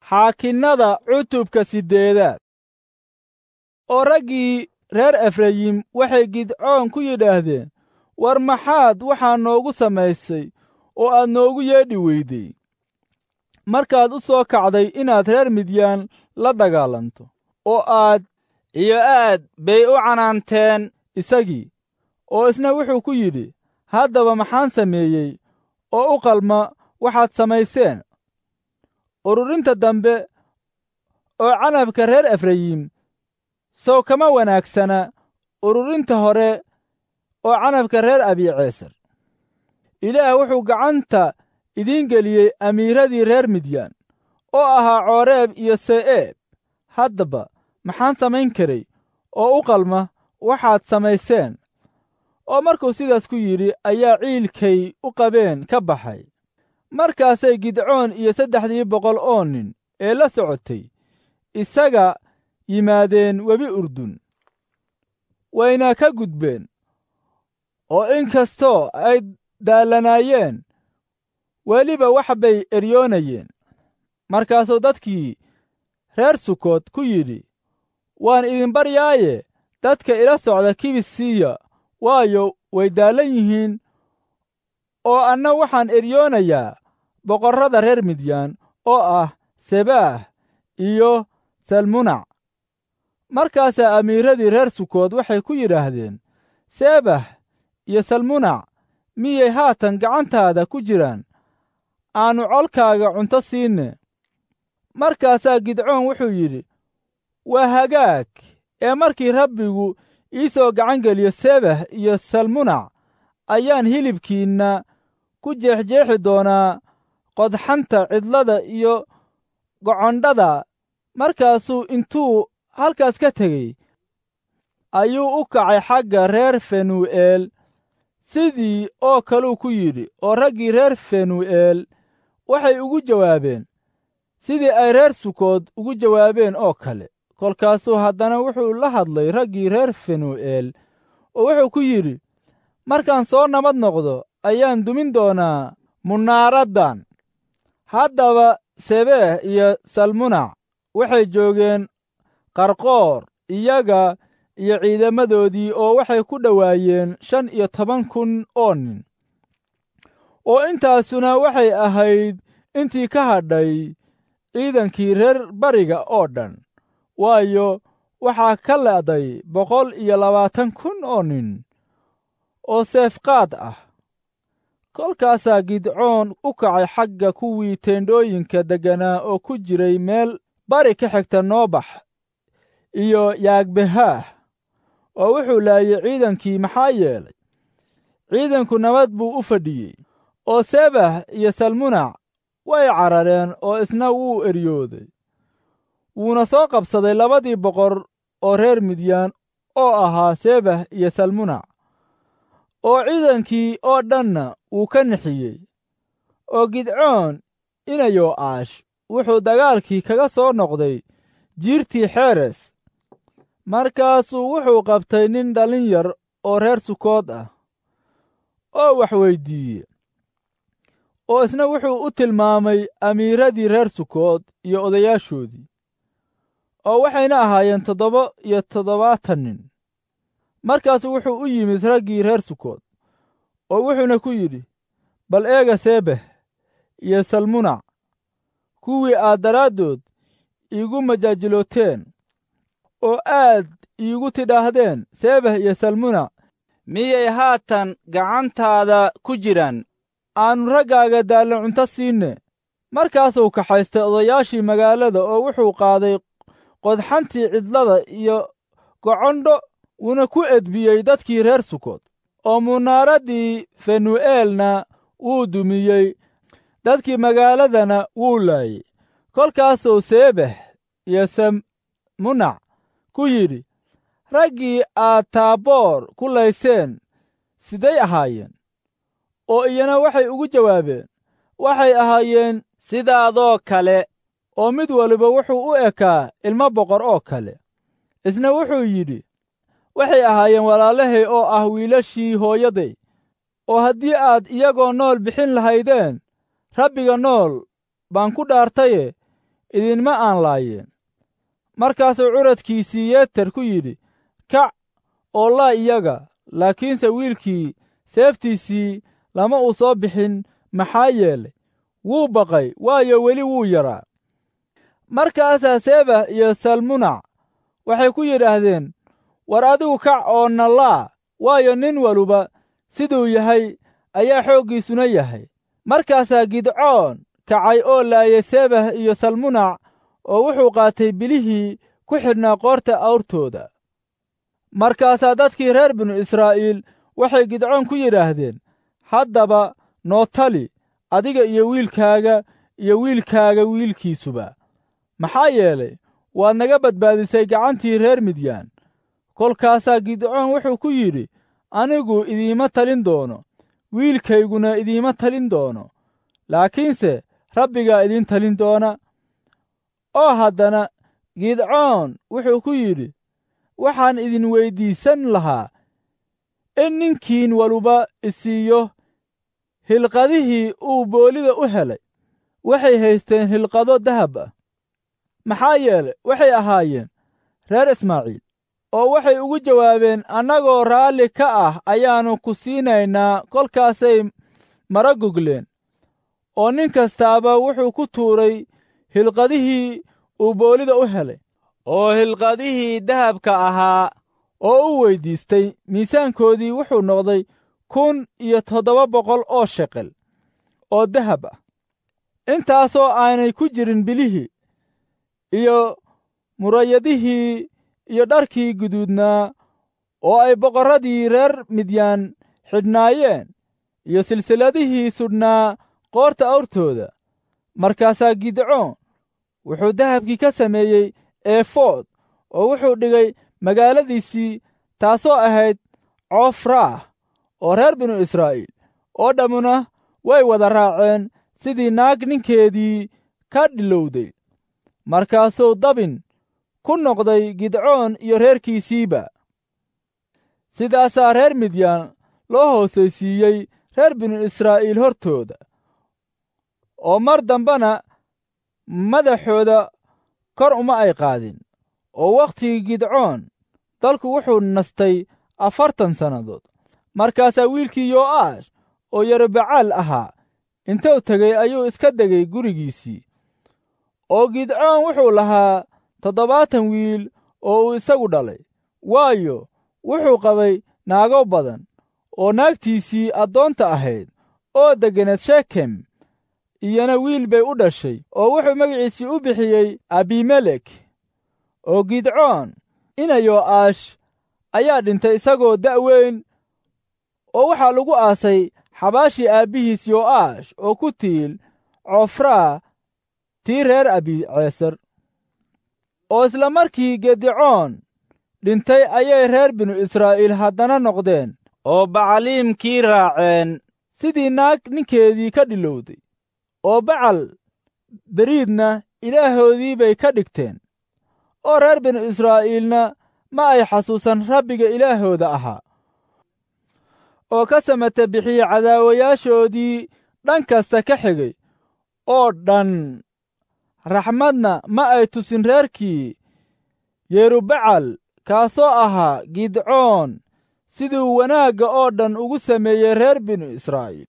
xaakinnada cutubka siddeedaad oo raggii reer efrayim waxay gidcoon ku yidhaahdeen war maxaad waxaa noogu samaysay oo aad noogu yeedhi weyday markaad u soo kacday inaad reer midyaan la dagaalanto oo aad iyo aad bay u canaanteen isagii oo isna wuxuu ku yidhi haddaba maxaan sameeyey oo u qalma waxaad samayseen ururinta dambe oo canabka reer efrayim sow kama wanaagsana ururinta hore oo canabka reer abiiceesar ilaah wuxuu gacanta idiin geliyey amiiradii reer midyaan oo ahaa cooreeb iyo se'eeb haddaba maxaan samayn karay oo u qalma waxaad samayseen oo markuu sidaas ku yidhi ayaa ciilkay u qabeen ka baxay markaasay gidcoon iyo saddexdii boqol oo nin ee la socotay isaga yimaadeen webi urdun wayna ka gudbeen oo in kastoo ay daallanaayeen weliba wax bay eryoonayeen markaasuu dadkii reer sukood ku yidhi waan idin baryaaye dadka ila socda kibis siiya waayo way daallan yihiin oo anna waxaan eryoonayaa boqorrada reer midyaan oo ah sebaah iyo salmunac markaasaa amiiradii reer sukood waxay ku yidhaahdeen sebah iyo salmunac miyay haatan gacantaada ku jiraan aannu colkaaga cunto siinne markaasaa gidcoon wuxuu yidhi waa hagaag ee markii rabbigu ii soo gacan geliyo sebah iyo salmunac ayaan hilibkiinna ku jeexjeexi doonaa qodxanta cidlada iyo gocondhada markaasuu intuu halkaas ka tegey ayuu u kacay xagga reer fenuu'eel sidii oo kaluu ku yidhi oo raggii reer fenuu'eel waxay ugu jawaabeen sidii ay reer sukood ugu jawaabeen oo kale kolkaasuu haddana wuxuu la hadlay raggii reer fenuu'eel oo wuxuu ku yidhi markaan soo nabad noqdo ayaan dumin doonaa munaaraddan haddaba sebeeh iyo salmunac waxay joogeen qarqoor iyaga iyo ciidamadoodii oo waxay ku dhowaayeen shan iyo toban kun oo nin oo intaasuna waxay ahayd intii ka hadhay ciidankii reer bariga oo dhan waayo waxaa ka le'day boqol iyo labaatan kun oo nin oo seefqaad ah kolkaasaa gidcoon u kacay xagga kuwii teendhooyinka degganaa oo ku jiray meel bari ka xigta noobax iyo yaagbehaah oo wuxuu laayey ciidankii maxaa yeelay ciidanku nabad buu u fadhiyey oo sebah iyo salmunac way carareen oo isna wuu eryooday wuuna soo qabsaday labadii boqor oo reer midyaan oo ahaa sebah iyo salmunac oo ciidankii oo dhanna wuu ka nixiyey oo gidcoon inayoo aash wuxuu dagaalkii kaga soo noqday jiirtii xeres markaasuu wuxuu qabtay nin dhallin yar oo reer sukood ah oo wax weyddiiye oo isna wuxuu u tilmaamay amiiradii reer sukood iyo odayaashoodii oo waxayna ahaayeen toddoba iyo toddobaatan nin markaasu wuxuu u yimid raggii reer sukood oo wuxuuna ku yidhi bal eega sebeh iyo salmunac kuwii aad daraaddood iigu majaajilooteen oo aad iigu tidhaahdeen sebeh iyo salmunac miyay haatan gacantaada ku jiraan aannu raggaaga daallan cunto siinne markaasuu kaxaystay odayaashii magaalada oo wuxuu qaaday qodxantii cidlada iyo gocondho wuuna ku edbiyey dadkii reer sukood oo munaaraddii fenu'eelna wuu dumiyey dadkii magaaladana wuu laayey kolkaasuu seebeh iyo salmunac ku yidhi raggii aad taaboor ku layseen siday ahaayeen oo iyana waxay ugu jawaabeen waxay ahaayeen sidaadoo kale oo mid waliba wuxuu u ekaa ilmo boqor oo kale isna wuxuu yidhi waxay ahaayeen walaalahay oo ah wiilashii hooyaday oo haddii aad iyagoo nool bixin lahaydeen rabbiga nool baan ku dhaartaye idinma aan laayeen markaasuu curadkiisii yeeter ku yidhi kac oo laa iyaga laakiinse wiilkii seeftiisii lama uu soo bixin maxaa yeelay wuu baqay waayo weli wuu yaraa markaasaa sebah iyo salmunac waxay ku yidhaahdeen war adigu kac oo nallaa waayo nin waluba siduu yahay ayaa xooggiisuna yahay markaasaa gidcoon kacay oo laayay sebah iyo salmunac oo wuxuu qaatay bilihii ku xidhnaa qoorta awrtooda markaasaa dadkii reer binu israa'iil waxay gidcoon ku yidhaahdeen haddaba noo tali adiga iyo wiilkaaga iyo wiilkaaga wiilkiisuba maxaa yeelay waad naga badbaadisay gacantii reer midyaan kolkaasaa gidcoon wuxuu ku yidhi anigu idiima talin doono wiilkayguna idiima talin doono laakiinse rabbigaa idiin talin doona oo haddana gidcoon wuxuu ku yidhi waxaan idin weyddiisan lahaa in ninkiin waluba isiiyo hilqadihii uu boolida u helay waxay haysteen hilqado dahab ah maxaa yeelay waxay ahaayeen reer ismaaciil oo waxay ugu jawaabeen annagoo raalli ka ah ayaannu ku siinaynaa kolkaasay mara gogleen oo nin kastaaba wuxuu ku tuuray hilqadihii uu boolida u helay oo hilqadihii dahabka ahaa oo u weyddiistay miisaankoodii wuxuu noqday kun iyo toddoba boqol oo sheqel oo dahab ah intaasoo aanay ku jirin bilihii iyo murayadihii iyo dharkii guduudnaa oo ay boqorradii reer midyaan xidhnaayeen iyo silsilladihii sudhnaa qoorta awrtooda markaasaa gidcoon wuxuu dahabkii ka sameeyey eefood oo wuxuu dhigay magaaladiisii taasoo ahayd coofraah oo reer binu israa'iil oo dhammuna way wada raaceen sidii naag ninkeedii ka dhilowday markaasuu dabin ku noqday gidcoon iyo reerkiisiiba sidaasaa reer midyaan loo hoosaysiiyey reer binu israa'iil hortooda oo mar dambena madaxooda kor uma ay qaadin oo wakhtigii gidcoon dalku wuxuu nastay afartan sannadood markaasaa wiilkii yo'aash oo yerubacaal ahaa intuu tegey ayuu iska degay gurigiisii oo gidcoon wuxuu lahaa toddobaatan wiil oo uu isagu dhalay waayo wuxuu qabay naago badan oo naagtiisii addoonta ahayd oo degganeed shekem iyana wiil bay u dhashay oo wuxuu magaciisii u bixiyey abimelek oo gidcoon ina yo'aash ayaa dhintay isagoo da'weyn oo waxaa lagu aasay xabaashii aabbihiis yo'aash oo ku tiil coofraa tii reer abiceesar oo isla markii gedicoon dhintay ayay reer binu israa'iil haddana noqdeen oo bacaliimkii raaceen sidii naag ninkeedii ka dhilowday oo bacal beriidna ilaahoodii bay ka dhigteen oo reer binu israa'iilna ma ay xasuusan rabbiga ilaahooda ahaa oo ka samata bixiye cadaawayaashoodii dhan kasta ka xigay oo dhan raxmadna ma ay tusin reerkii yerubacal kaasoo ahaa gidcoon siduu wanaagga oo dhan ugu sameeyey reer binu israa'iil